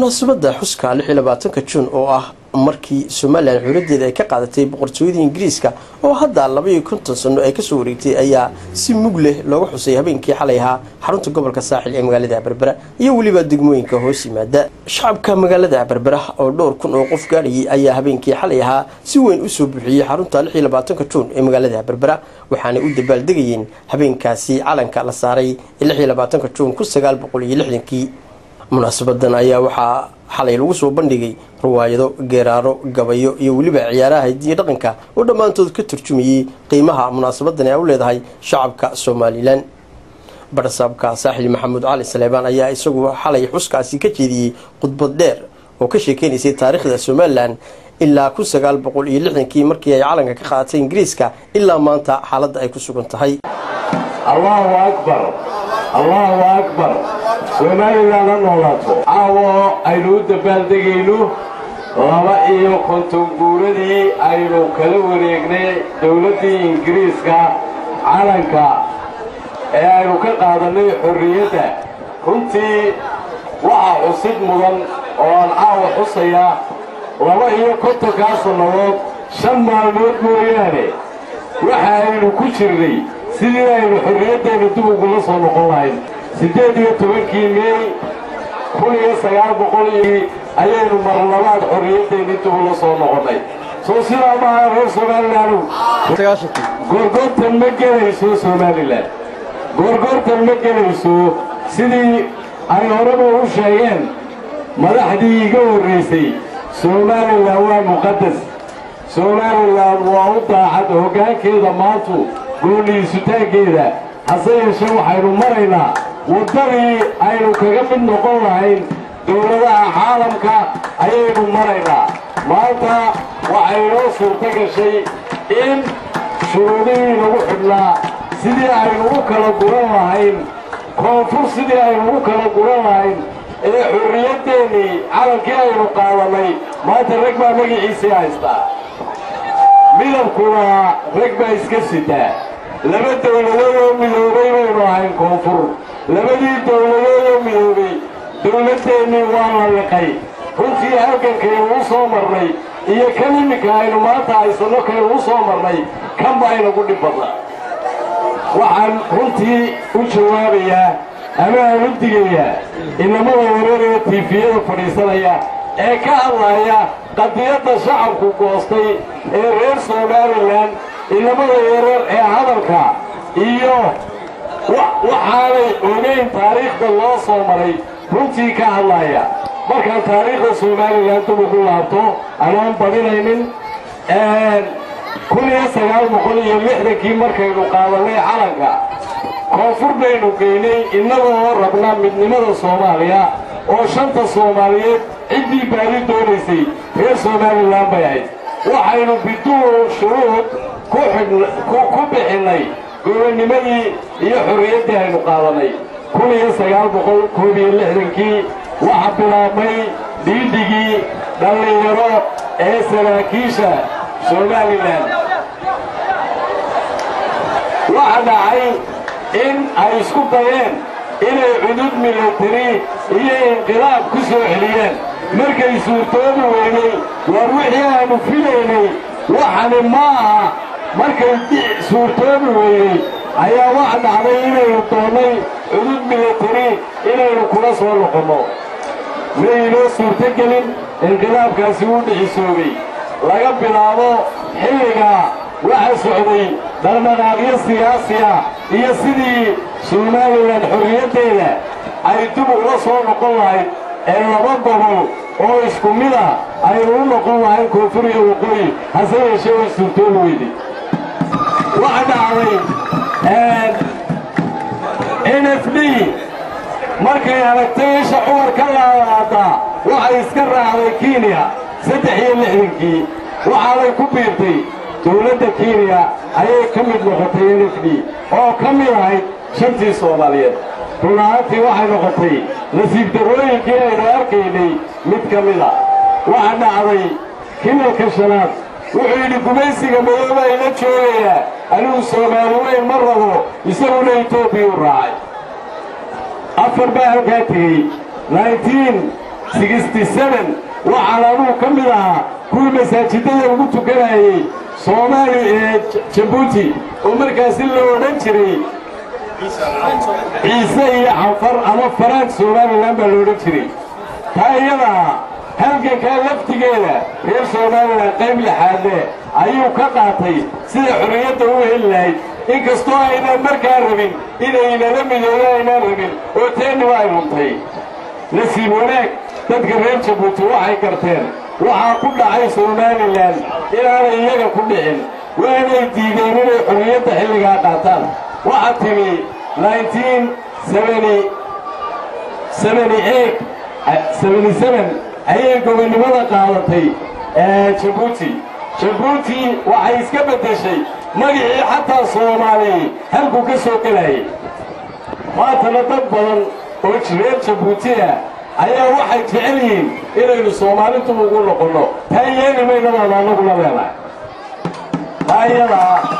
munaasabadda xuska ka juun oo ah markii somalilan xuuradeeda ay ka qaadatay boqortooyada ingiriiska oo hadda labaiyo konton sano ay kasoo wareegtay ayaa si mug leh looga xusay habeenkii xalay ahaa xarunta gobolka saaxil ee magaalada berbera iyo weliba degmooyinka hoos yimaada shacabka magaalada berbera oo dhowr kun oo qof gaadhayay ayaa habeenkii xalay ahaa si weyn usoo buuxiyey xarunta juun ee magaalada berbera waxaanay u dabaaldegayeen habeenkaasi calanka la saaray juun kii munaasabadan ayaa waxaa xalay lagu soo bandhigay ruwaayado geeraaro gabayo iyo weliba ciyaaraha hidiyo dhaqanka oo dhammaantood ka turjumayay qiimaha munaasabadan ay u leedahay shacabka somalilan barsaabka saaxil maxamuud cali saleebaan ayaa isagu xalay xuskaasi ka jeediyey khudbad dheer oo ka sheekeynaysay taariikhda somalilan ilaa kii markii ay calanka ka qaadatay ingiriiska ilaa maanta xaaladda ay ku sugan tahay allahu akbar allahu akbar somalilan ha noolaato caawo aynu u dabaaldegayno laba iyo konton guuradii aynu kala wareegnay dowladdii ingiriiska calanka ee aynu ka qaadannay xorriyadda runtii waxaa xusid mudan oo aan caawa xusaya laba iyo kontonkaa sannadood shan maalmood mooyaane waxa aynu ku jirnay sidii aynu xorriyaddeenna dib ugula soo noqon lahayn siddeed iyo tobankii meey kun iyo sagaal boqolii ayaynu marlabaad xorriyaddeenni dib ula soo noqonnay soo sidaa maaha reer somalilaanu goorgoortan ma gelayso somalilan goorgoortan ma gelayso sidii ay horeba u sheegeen madaxdii iga horraysay somalilan waa muqaddas somalilan waa u daacad hoggaankeeda maantu goolliisutaankeeda hase yeeshee waxaynu maraynaa waddadii aynu kaga mid noqon lahayn dowladaha caalamka ayaynu maraynaa maanta waxay inoo suurto gashay in shuruudihii lagu xidhnaa sidii aynu u kala guran lahayn koonfur sidii aynu u kala guran lahayn ee xurriyaddeenii calankii aynu qaadannay maanta rag baa magaciisii haystaa midabkuna rag baa iska sitaa laba dawladood oo midoobay baynu ahayn koonfur labadii dawladood oo midoobay dawladdeennii waa la liqay runtii halgankaynu u soo marnay iyo kan iminka aynu maanta haysanno kaynu u soo marnay kan baa inagu dhib badna waxaan runtii u jawaabayaa ama aan u digayaa inamada wareer ee tiifiyada fadhiisanaya ee ka hadlaya qadiyadda shacabku goostay ee reer somalilan inamada yareer ee hadalka iyo waxaanay ogayn taariikhda loo soo maray runtii ka hadlaya markaan taariikhda somalilan dib ugu laabto anaan badinaynin kun iyo sagaal boqol iyo lixdankii markaynu qaadannay calanka koonfur baynu geynay innagoo rabna midnimada soomaaliya oo shanta soomaaliyeed ciddii baadi doonaysay reer somalilan bay ahayd waxaynu biduun shuruud ku bixinnay gobonnimadii iyo xorriyaddii aynu qaadannay kun iyo sagaal boqol koob iyo lixdankii waxaa bilaabmay dhiidhigii dhallinyaro ee saraakiisha somalilan waxa dhacay in ay isku dayeen inay cudud milatari iyo inqilaab ku soo celiyeen markay suurtoobi weynay war wixii aanu filaynay waxani ma aha markay suurtoobi weynay ayaa waxa dhacday inaynu doonnay cudud milatari inaynu kula soo noqonno maynoo suurtogelin inqilaabkaasi wuu dhicisoobay laga bilaabo xilligaa waxa socday dhaqdhaqaaqyo siyaasiya iyo sidii somalilan xorriyaddeeda ay dib ula soo noqon lahayd ee laba gobol oo isku mida aynu u noqon lahayn koonfur iyo waqooyi hase yeeshee way suurtoobi weyday waxa dhacday n f d markay aragtay isha cumar ka laalaada waxay iska raacday kenya saddex iyo lixdankii waxaanay ku biirtay dowladda kenya ayay ka mid noqotay n f d oo ka mid ahayd shantii soomaaliyeed run ahaantii waxay noqotay nasiib darrooyinkii aynu arkaynay mid ka mida waxa dhacday kilalka shanaad wuxuu yidhi gumaysiga madooba ila joogayaa anigu soomaali weyn ma rabo isaguna etoobiya u raacay afar baa halkaa tegey waxaan anuu ka mid ahaa kuwii masaajidada ugu tukanayey soomaali ee jabuuti oo markaasi la odhan jiray ciise iyo canfar ama faraank somalilan baa la odhan jiray taa iyadaa halgankaa laftigeeda reer somalilan qayb lixaadle ayuu ka qaatay sida xorriyadda u heli lahayd inkastoo aynaan markaa rabin inaynala midoodo aynaan rabin oo teenniba ay luntay nasiib wanaag dadka reer jabuuti waxay garteen waxaa ku dhacay somalilan inaanay iyaga ku dhicin waanay diideen inay xorriyadda xilligaa qaataan waxaa timi ayay gobonnimada qaadatay jabuuti jabuuti waxay iska beddeshay magicii xataa soomaaliya halkuu ka soo gelayay maantana dad badan oo reer jabuuti ah ayaa waxay jecel yihiin inaynu soomaalidu ugu noqonno taa yeeli maynadaada annagula leenahay taayadaa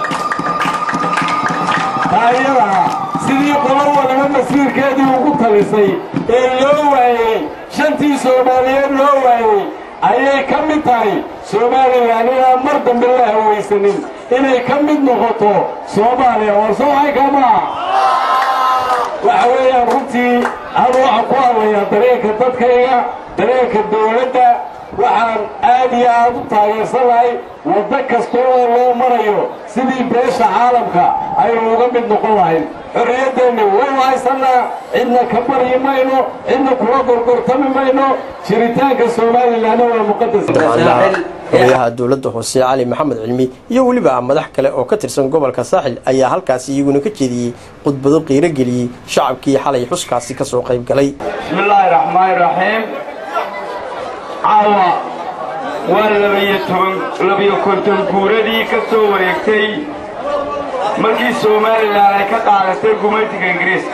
taayadaa sidii qolo waliba masiirkeedii ugu talisay ee loo waayey shantii soomaaliyeed loo waayey ayay ka mid tahay somalilan inaan mar dambe la hawaysanin inay ka mid noqoto soomaaliya war sooxaykamaa waxa weeyaan runtii anu waxaan ku hadlayaa dareenka dadkayga dareenka dawladda waxaan aad iyo aad u taageersanahay waddo kasta oo loo marayo sidii beesha caalamka aynu uga mid noqon lahayn xorriyaddeenna waynu haysannaa cidna ka baryi mayno cidna kula gorgortami mayno jiritaanka somalilanna waa muqadas odayaha dowladda hoose cali maxamed cilmi iyo weliba madax kale oo ka tirsan gobolka saaxil ayaa halkaasi iyaguna ka jeediyey khudbado qiiro geliyey shacabkii xalay xuskaasi ka soo qayb galay bismillaahi raxmaani raxiim caawa waa labayo konton guuradii ka soo wareegtay markii somalilan ay ka qaadatay gumaytiga ingiriiska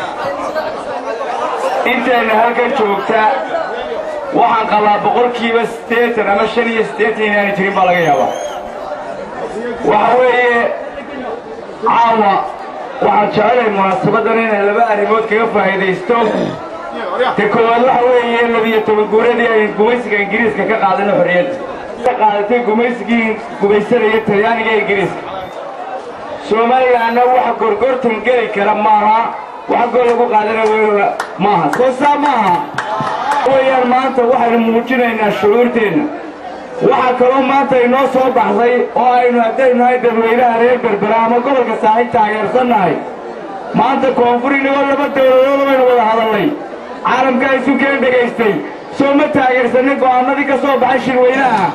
intayna halkan joogta waxaan qabaa boqolkiiba siddeetan ama shan iyo siddeetan inaanay jirin baa laga yaabaa waxa weeye caawa waxaan jecelahay munaasabaddan inay laba arrimood kaga faa'iidaysto ta koowaad waxa weeye labiyo toban guuradii ay gumaysiga ingiriiska ka qaadana xorriyadda ka qaadatay gumaysigii gumaysanaya talyaaniga ingiriiska somalilanna waxa gorgortan geli kara maaha waxa gol lagu qaadana maaha soo saa maaha weyaan maanta waxaynu muujinaynaa shucuurteenna waxaa kaloo maanta inoo soo baxday oo aynu haddaynu nahay dadweynaha reer berbera ama gobolka saaxiib taageersannahay maanta koonfur inagoo laba dawladood baynu wada hadallay caalamka isu keen dhegaystay soo ma taageersanin go'aanadii ka soo baxay shirweynaha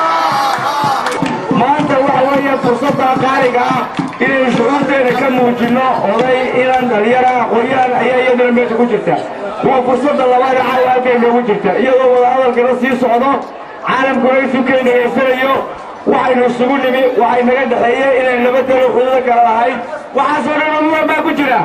maanta waxa weeye fursadda qaaliga ah inaynu shucuurteenna ka muujinno oday inan dhalinyara aqoon-yahan ayaa iyaduna meesha ku jirta waa fursadda labaada caawa halkay noogu jirta iyadoo wadahadalkana sii socdo caalamkuna isu keen dhegaysanayo waxaynu isugu nimi waxay naga dhexeeye inaynu laba dalo xuduuda kala lahayd waxaasoo dhan umuwan baa ku jira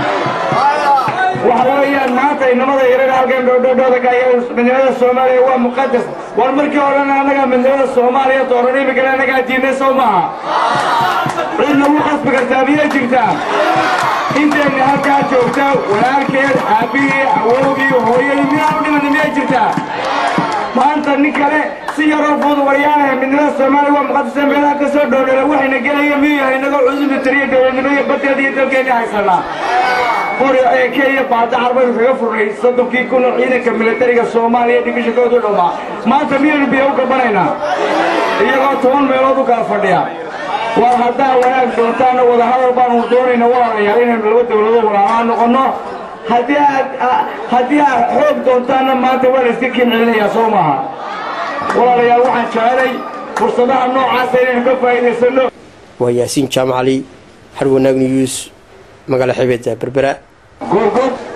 waxa weeyaan maanta inamada yaraga halkan dhoodhoodhooda ka midnimada soomaaliya waa muqadas war markii horena annagaa midnimada soomaaliya dooran imikana annagaa diinay soo maaha cid nagu qasbi kartaa miyay jirtaa intayna halkaa joogta walaalkeed aabbihii awowgii hooyadii miyaa u dhimana miyay jirtaa maanta nin kale si yaroo fudud waryaanaha midnimada soomaaliya waa muqadasa meelaha ka soo dhoodhoola waxayna gelaya miyuu yahay inagoo cududa tiriya dowladnimo iyo baddeeda iyo dalkeenni haysanaa qori ee kenya baadacar baynu kaga furnay soddonkii kun oo ciidanka militariga soomaaliya dhibishakoodu dhammaa maanta miyaynu biyo u gabanaynaa iyagoo toban meelood u kala fadhiya war haddaa wanaag doontaanna wadahadal baanu doonayna walaalayaal inaynu laba dawladood walaalaa noqonno haddii aad haddii aad xoog doontaanna maanta waa la iska kincelinayaa soo maaha walaalayaal waxaan jecelay fursadaha noocaasa inaynu ka faa'iidaysanno waa yaasiin jaamacali har wanaag news magaala xebeedda berbera gorgod